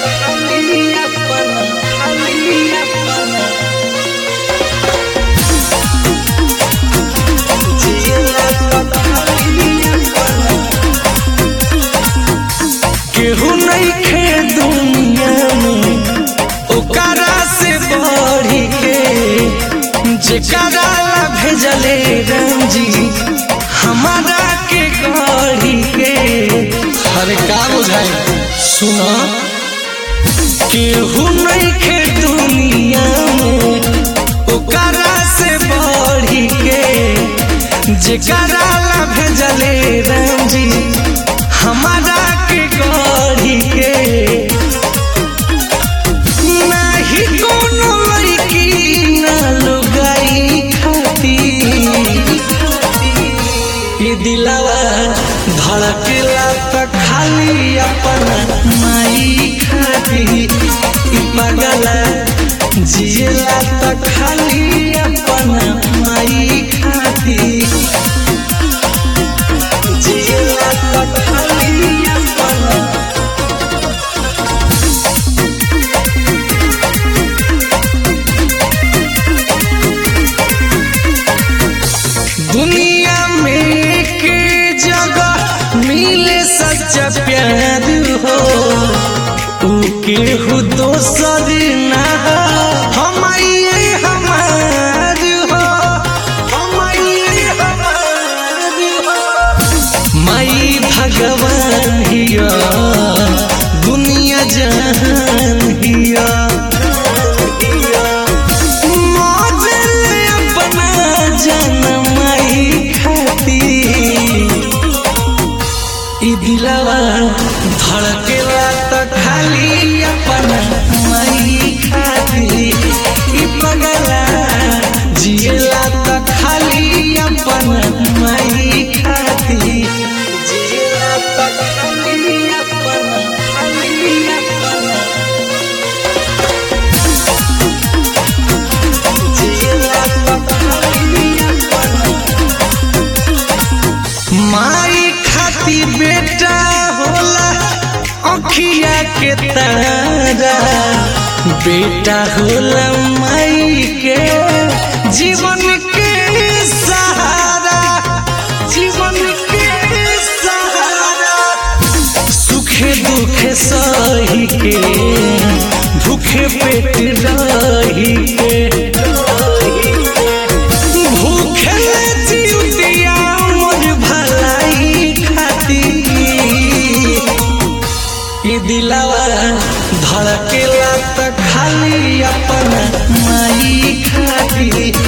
खाली अपन खाली अपन जियला त खाली अपन केहू नहीं खे दुनिया में ओकरा से बढ़ी के जेकरा ला भेजले राम जी हमारा के गढ़ी के अरे का बुझाई सुना केहू नहीं खे दुनिया में ओकरा से बढ़ी के जेकरा ला भेजले राम जी हमारा के गढ़ी के नाही कोनो लड़की ना लुगाई खाती ये दिलावा धड़केला त खाली अपन माई खाती ई पगला जियला त खाली अपन माई खाती जियला त खाली अपन दुनिया में के जगह मिले सच्चा प्यार हो ऊ केहू दोसर ना हो हम ये हमार हो हम ये हमार हो माई भगवान हिया दुनिया जहान हिया मौजल अपना जनमाई खाती ई दिलवा धड़केला त खाली अपन माई खाती ई पगला जियला त खाली अपन माई खाती जियला त खाली अपन खाली अपन जियला त खाली अपन माई खाती बेटा होला अखिया के तारा बेटा होला माई के जीवन के सहारा जीवन के सहारा सुखे दुखे सही के भूखे पेट रही के भूखे जिउतिया मोर भलाई खाती ये दिलावा धड़केला त खाली अपन माई खाती